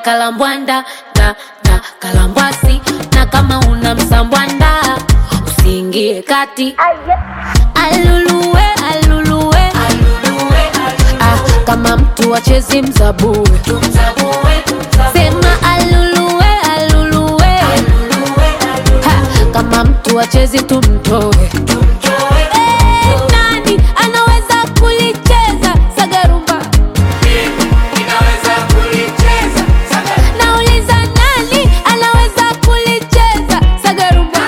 kalambwanda na na kalambwasi na kama una msambwanda usiingie kati aluluwe aluluwe ah, kama mtu wachezi mzabue sema aluluwe aluluwe ha, kama mtu wachezi tumtoe Eh, nani anaweza kulicheza sagarumba nauliza nani anaweza kulicheza sagarumba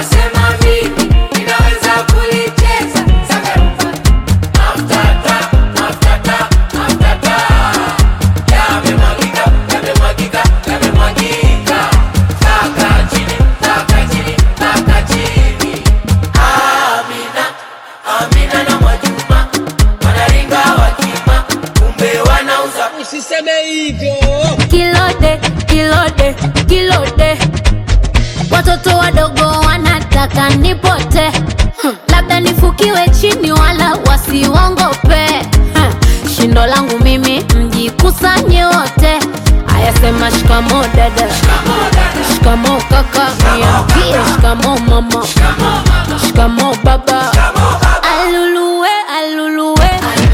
Usiseme hivyo. kilode kilode kilode watoto wadogo wanataka nipote hmm. labda nifukiwe chini wala wasiwongope hmm. shindo langu mimi mjikusanye wote ayasema shikamo dada shikamo kaka niambie shikamo mama shikamo baba aluluwe aluluwe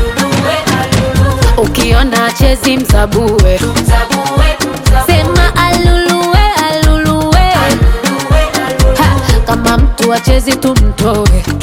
ukiona chezi mzabue sema aluluwe aluluwe ha, kama mtu achezi tumtoe